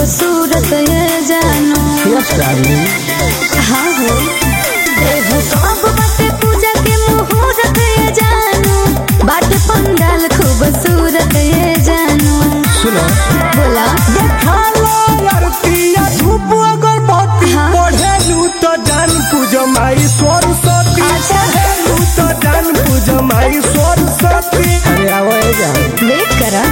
खूबसूरत ये जानो यस डार्लिंग हाँ हो एहो कब बाटे पूजा के मुहूर्त ये जानो बाटे पंडाल खूबसूरत ये जानो सुनो बोला देखालो लड़किया धूप अगरबत्ती हाँ। पढ़ेलू तो जान पूज माई सरस्वती अच्छा। पढ़ेलू तो जान पूज माई सरस्वती अरे आओ ए जान वेट करा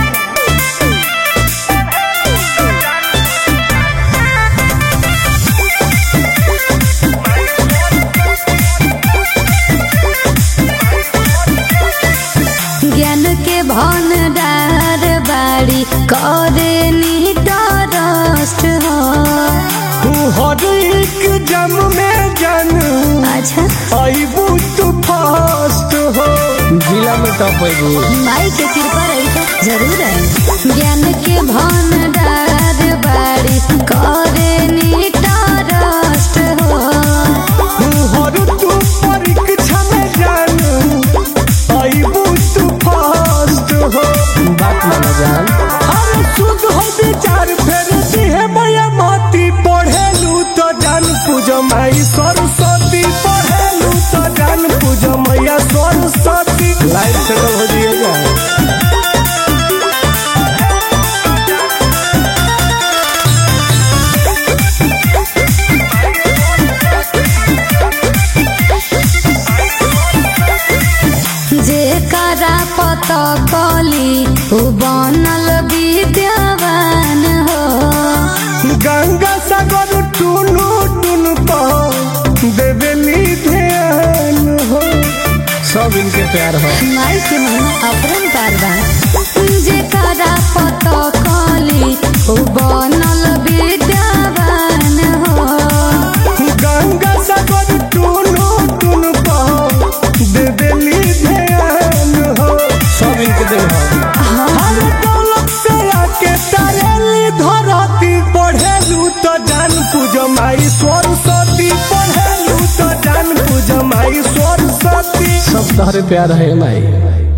ज्ञान के भंडार बाड़ी करे निटरस्ट हो हर एक जम में जान अच्छा अबू तू फर्स्ट हो जिला में टॉप है वो माई के कृपा रही तो जरूर है ज्ञान के भंडार बाड़ी करे निटरस्ट हो हर तू परीक्षा में जान अबू तू फर्स्ट हो बात माना जान हर शुद्ध हो विचार फेर दिहे मैया मोती पढ़ेलू तो जान पूज माई सरस्वती पढ़ेलू तो जान पूज मैया सरस्वती लाइट सेटल हो जाइए जान जे करा पता कली उ बनल विद्यावान हो गंगा सागर टुनु टुन पर देवेली ध्यान हो सब इनके प्यार हो माई के महिमा अपरम पारबा जे करा पता कली उ बनल विद्यावान हो गंगा सागर टुनु टुन पर देवेली ध्यान हो सब इनके देव हो हर दौलत से आके तारेली धरती पढ़ेलू तो जान पूज माई सरस्वती पढ़ेलू तो जान पूज माई सरस्वती सब तोहरे प्यार है माई